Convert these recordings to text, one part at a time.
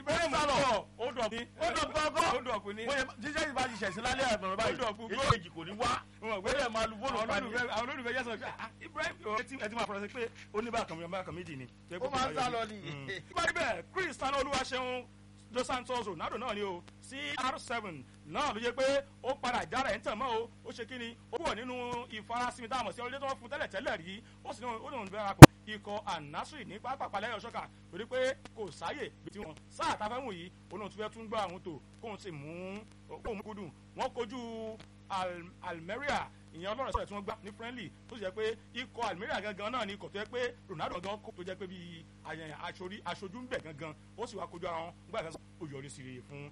Ibrahim Ó sálọ. sálọ ó dọ̀kú ó dọ̀ gbọ́ngàn. ó dọ̀kú ní. bóyá jíjẹ́ ìbá ti ṣẹ̀sìn lálẹ́ àgbọ̀nrán báyìí Ó dọ̀kú èyí gbọ́. kejì kò ní wá Wọ́n ó lè máa lu fóònù àwọn pa ni. olólùfẹ́ àwọn olólùfẹ́ yẹ́sọ̀ pé ah, Ibrahim ẹ ti ẹ ti máa fọ̀rọ̀ sí pé ó ní bákan mi bákan méjì ni. ó máa ń sá lọ ni. Báyìí bẹ́ẹ̀ Cristiano Olúwaṣeun Dos Santos Ronaldo náà ni o CR7 náà ló yẹ pé ó padà jára ẹ̀ ń tàn mọ́ o ó ṣe kí ni ó wọ̀ nínú ìfarasinmi táwọn sí ọlọ́dẹ tó wọ́n fún tẹ́lẹ̀ tẹ́lẹ̀ rí ó sì ní ó lòun bẹ́ẹ̀ rakọ̀ ikọ̀ Al-Nassr ní pápákọ̀ lẹ́yìn ọ̀ṣọ́kà torí pé kò sáyè bí tí wọ́n sáà tá a fẹ́ mú yìí ó lóun tún fẹ́ tún gbọ́ àwọn tó kóun sì mú kóun mú kúdùn wọ́n kojú Al- Almeria ìyẹn ọlọ́run sọ̀rọ̀ tí wọ́n gbá ní friendly tó sì jẹ́ pé ikọ̀ Almeria gangan náà ni ikọ̀ tó jẹ́ pé Ronaldo gangan kó tó jẹ́ pé bíi àyẹ̀yẹ̀ aṣorí aṣojú ń bẹ̀ gangan ó sì wá kojú ara wọn gbà kan ó yọrí sí rere fún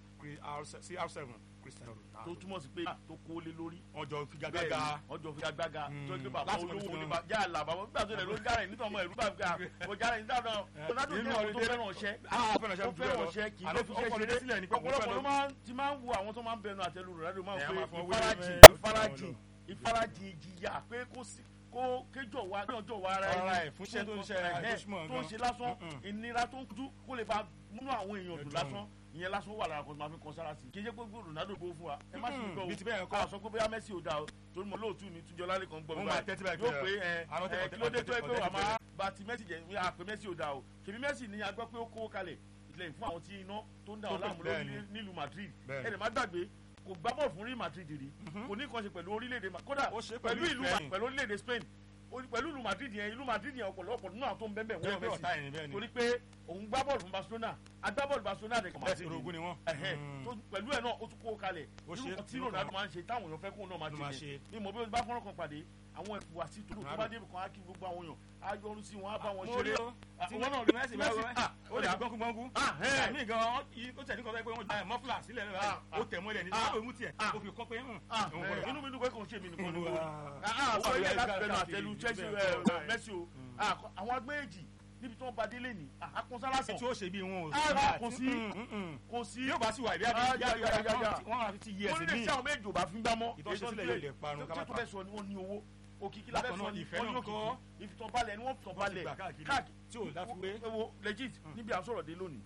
CR7 Cristiano tó Ronaldo. túmọ̀ sí pé tó kó lé lórí. wọ́n jọ figagbága ọjọ́ fi agbága Mm. tó gbé bàbá Láti mọ̀ olówó nípa- ní bàbá yà là bàbá nígbà tó lẹ̀ ló járe nítorí ọmọ ìlú bàbá kò járe nígbà náà Ronaldo jẹ́ àwọn tó fẹ́ràn ọ̀ṣẹ́ ah fẹ́ràn ṣe ó fẹ́ràn ọ̀ṣẹ́ kì í ló fi ṣe ṣeré sílẹ̀ ní pé òun fẹ́ ọ̀pọ̀lọpọ̀ ló lọ máa ń ti máa ń wo àwọn tó máa ń bẹnu àtẹ́lu Ronaldo máa ń Ẹ̀, pe máa fọ wéwé ìfarajìn mẹ́- ìfarajìn ìfarajìn ìjìyà pé kó sí kó kéjọ wa kéjọ wa ara Ara ẹni ẹ̀ fún iṣẹ́ tó ń ṣe Ẹ̀hẹ́, àjọṣùmọ̀ tó ń gan. ṣe lásán Mm-mm. ìnira tó ń kú kó lè ba múnú àwọn èèyàn dùn Ẹ̀dùn. lásán ìyẹn lásán wà lára kan tó máa fi kan sára sí i kì í ṣe pé Ronaldo gbó fún wa ẹ má sì ń gbọ́ bí ti bẹ́ẹ̀ o kọ́. a sọ pé bóyá Messi ò dáa o torí mo lóòtú ni túnjọ lálẹ́ kan gbọ́ Wọ́n mi máa tẹ́tí báyìí yóò pé, pé ẹ àwọn tẹ́- ẹ kí ló dé tó ẹ pé ọ̀tẹ́- wà máa ọ̀tẹ́- ba ti Messi jẹ wí àpè Messi ò dáa o kèmí Messi ni a gbọ́ pé ó kówó kalẹ̀ ìtìlẹ́yìn fún àwọn tí iná tó ń dà Tó ọ́ láàmú bẹ́ẹ̀ lórí ni. nílùú Madrid Bẹ́ẹ̀ ni. ẹnì má gbàgbé kò gbá bọ́ọ̀lù fún Real Madrid rí kò ní kàn ṣe pẹ̀lú orílẹ̀-èdè Ma- kódà Ó ṣe pẹ̀lú pẹ̀lú ìlú Spain. pẹ̀lú orílẹ̀-èdè Spain ó- pẹ̀lú ìlú Madrid yẹn ìlú Madrid yẹn ọ̀pọ̀lọpọ̀ nínú àwọn tó ń bẹ́ẹ̀ bẹ́ẹ̀ Bẹ́ẹ̀ wọ́n pé Messi ọ̀tá ẹ̀ ní bẹ́ẹ̀ ni. torí pé òun gbá bọ́ọ̀lù fún Barcelona agbábọ́ọ̀lù Barcelona rẹ̀ Bẹ́ẹ̀ sì orogún ni wọ́n. Ẹ̀hẹ́, Mm. tó- pẹ̀lú ẹ̀ náà ó tún kó kalẹ̀ Ó ṣe- irú kan tí irú Ronaldo kan. máa ń ṣe táwọn èèyàn fẹ́ kóun náà máa Ló máa ṣe ṣe. ni mo bí o bá fọ́nrán kan pàdé àwọn ẹ̀fọ́ àti tòló tó bá débi kan á kí gbogbo àwọn èèyàn á yọrù sí wọn á bá wọn mo rí ṣeré o Ah, tí ìwọ náà wọ́n Messi bá Messi, wọ́n ah, ó lè gbọ́nkú gbọ́nkú Ah, ẹ̀. àmì gan ó tẹ̀ ní kọ́ pé wọ́n gba mọ́fúlà sílẹ̀ náà Ah, ó tẹ̀ mọ́lẹ̀ ní ah, ó mú tiẹ̀ ah. ó fi kọ́ pé hùn Ah, òun ẹ, gbọ́dọ̀ inú mi dùn pé kò ń ṣe mí nìkan ni Olúwa. o Ah, Ó sọ wà ilé lórí láti ẹgbẹ́ bẹnu káàkiri, àtẹlu Chelsea bẹ́ẹ̀ ẹ, bẹ́ẹ̀. Messi o Ah, àwọn agbẹ́yèjì níbi tí wọ́n bá délé ní àkọsálásán tí ó ṣe bí wọn ò Ah, kò sí. Mm, mm, mm. kò sí yóò bá sì wà ìbí Ah, àbí ya, ya, ya, ya. wọ́n á fi ti yí wọ́n ẹsẹ̀ nílé míì tí àwọn méjì ò bá fi ń gbá mọ́ Ìtọ́ ṣe sílẹ̀ yóò lè parun ká má tó tó pa. fẹ́ sọ ni wọ́n ní owó òkìkí la fẹ́ Bákan sọ náà, ni ìfẹ́ wọ́n ní náà kọ́. òkìkí ìfitọ́balẹ̀ ni wọ́n Wọ́n ti fitọ́balẹ̀ gbà káàkiri káàkiri tí ò láfiwé. ẹ wo legit níbi à ń sọ̀rọ̀ dé lónìí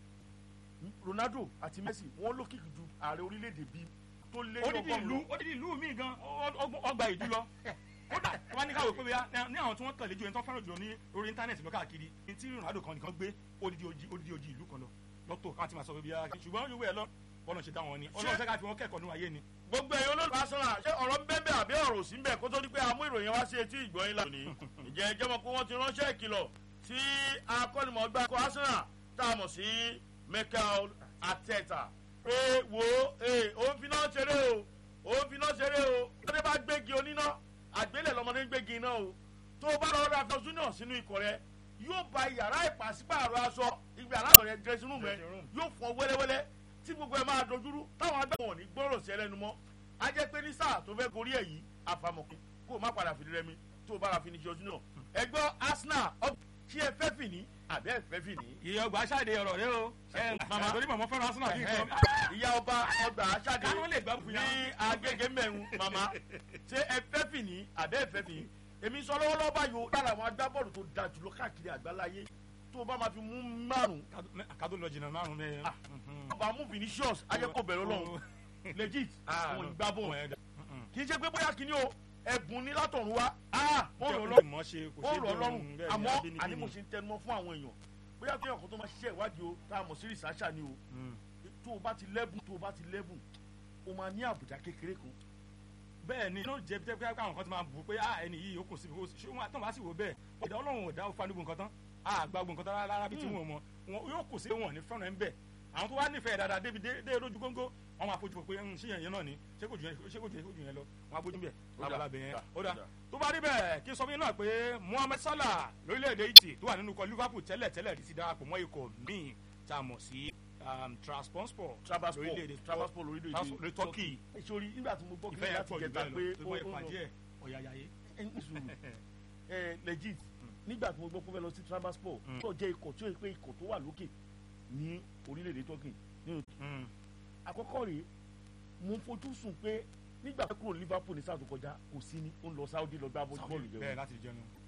Ronaldo àti Messi wọ́n lókìkí ju ààrẹ orílẹ̀-èdè bíi tó lé ní odidi ìlú ọgọ́rùn-ún odidi ìlú mi gan ọ- ọ- ọgbà ìlú lọ kódà wọn ní káwé pé bóyá ní àwọn tí wọn tẹ̀lé ju ẹni tó fẹ́ràn jùlọ ní orí íńtánẹ́ẹ̀tì lọ káàkiri ní tí Ronaldo kan nìkan gbé odidi oji odidi oji ìlú kan lọ lọ́tọ̀ káwọn ti máa sọ pé bíyà ṣùgbọ́n yóò wẹ̀ lọ bọ́lá ṣe dá wọn ni ọlọ́run sẹ́ka fi wọn kẹ́kọ̀ọ́ nínú ayé ni. gbogbo ẹ̀yin olólùfẹ́ Arsenal ṣé ọ̀rọ̀ ń bẹ́ẹ̀ bẹ́ẹ̀ àbí ọ̀rọ̀ ò sí ń bẹ̀ kó tó di pé a mú ìròyìn wá sí etí ìgbọ́yìn lónìí ìjẹ́ ẹjẹ́ mọ̀ pé wọ́n ti ránṣẹ́ ìkìlọ̀ sí akọ́nimọ̀ọ́gbá ikọ̀ Arsenal tá a mọ̀ sí Mikel Arteta pé wo ee òun fi náà ṣeré o òun fi náà ṣeré o lọ́dẹ bá gbégi oníná àgbélẹ̀ lọ́mọdé ń gbégi iná o tó o bá lọ́ọ́ ra fẹ́ junior sínú ikọ̀ rẹ yóò ba yàrá ìpàsípààrọ̀ aṣọ ìgbà aláàbọ̀ rẹ dressing room rẹ Dressing room. yóò fọ wẹ́lẹ́wẹ́lẹ́ tí gbogbo ẹ̀ máa dojúrú táwọn agbẹ́wọ̀n ò ní gbọ́rọ̀ sí ẹlẹ́nu mọ́ a jẹ́ pé ní sáà tó fẹ́ gorí ẹ̀ yìí àfàmọ̀kùn kó o má padà fìdí rẹmi tó o bá ra finish ọdún náà ẹgbọ́ Arsenal ọ- ṣé ẹ fẹ́ fìní àbẹ́ ẹ fẹ́ fìní. ìyá ọgbà aṣáde ọ̀rọ̀ rẹ o Màmá. torí màmá fẹ́ràn Arsenal bí nǹkan ìyá ọba ọgbà aṣáde Káwọn lè gbá fún ní yàrá. agége mẹ́rún màmá ṣé ẹ fẹ́ fìní àbẹ́ ẹ fẹ́ fìní. èmi sọ lọ́wọ́lọ́wọ́ báyìí o lára àwọn agbábọ́ọ̀lù tó da jùlọ káàkiri àgbáláyé tó o bá máa fi mú márùn kádó lọ jìnnà márùn mẹ́rin. Ah. ọba mú Vinicius ajẹ́kọ̀ọ́ bẹ̀rẹ̀ ọlọ́run legit àwọn ìgbàbọ̀ kì í ṣe pé bóyá kìíní o ẹ̀bùn ní látọ̀run wá ó rọ̀ lọ́rùn mọ̀ ṣe kò ó ṣe rọ̀ lọ́rùn bẹ́ẹ̀ ni, àmọ́ abínibí àní mo ni. ṣe ń tẹnumọ́ fún àwọn èèyàn bóyá kí ọkàn tó máa ṣiṣẹ́ ìwádìí o tá a mọ̀ sí rìsáṣà ni o Mm. tó o bá ti lẹ́bùn tó o bá ti lẹ́bùn o máa ní àbùdá kékeré kan bẹ́ẹ̀ ni inú jẹ́ pé àwọn kan ti máa bù pé ah ẹni yìí ó kù síbi kó ṣé wọn àtàn bá sì wò bẹ́ẹ̀ ìdá ọlọ́run ò dá ó fanu gbogbo nǹkan tán a gba gbogbo nǹkan tán rárá bí tí wọn mọ wọn yóò kù sí wọn ní fẹ́ràn ẹ̀ ń bẹ̀ àwọn tó wá nífẹ̀ẹ́ dáadáa débi dé dé lójú góńgó wọn máa fojú pé ń ṣé yẹn yẹn náà ni ṣé kò jù yẹn ṣé kò jù yẹn kò jù yẹn lọ wọn á bójú bẹ̀ Ó dà, lábalábẹ̀ yẹn ó ó dà, dà ó dà. tó bá rí bẹ́ẹ̀ kí n sọ fún yín náà pé Mohammed Salah lórílẹ̀‐èdè Italy tó wà nínú ikọ̀ Liverpool tẹ́lẹ̀ tẹ́lẹ̀ rí ti darapọ̀ mọ́ ikọ̀ míì tá a mọ̀ sí um, Trabzonspor Trabzonspor lórílẹ̀‐èdè Trabzonspor lórílẹ̀‐èdè Trabzonspor Turkey ìṣòrí nígbà tí mo gbọ́ kí ìfẹ́ yẹn láti pọ̀ jù jẹta bẹ́ẹ̀ pé lọ tó mọ ó- ó ìpàdé lọ- ẹ̀ ọ̀yàyàyé. ẹ ní sùúrù ẹ legit nígbà tí mo gbọ́ pé ó fẹ́ lọ sí Trabzonspor Mm. tó jẹ́ ikọ̀ tí ó yẹ pé ikọ̀ tó wà lókè ní orílẹ̀-èdè Turkey nínú àkọ́kọ́ rèé mo ń fojú sùn pé nígbà tó kúrò Liverpool ní sáà tó kọjá kò sí ní ó ń lọ Saudi lọ gbá bọ́ọ̀lù bẹ́ẹ̀ jẹun láti jẹun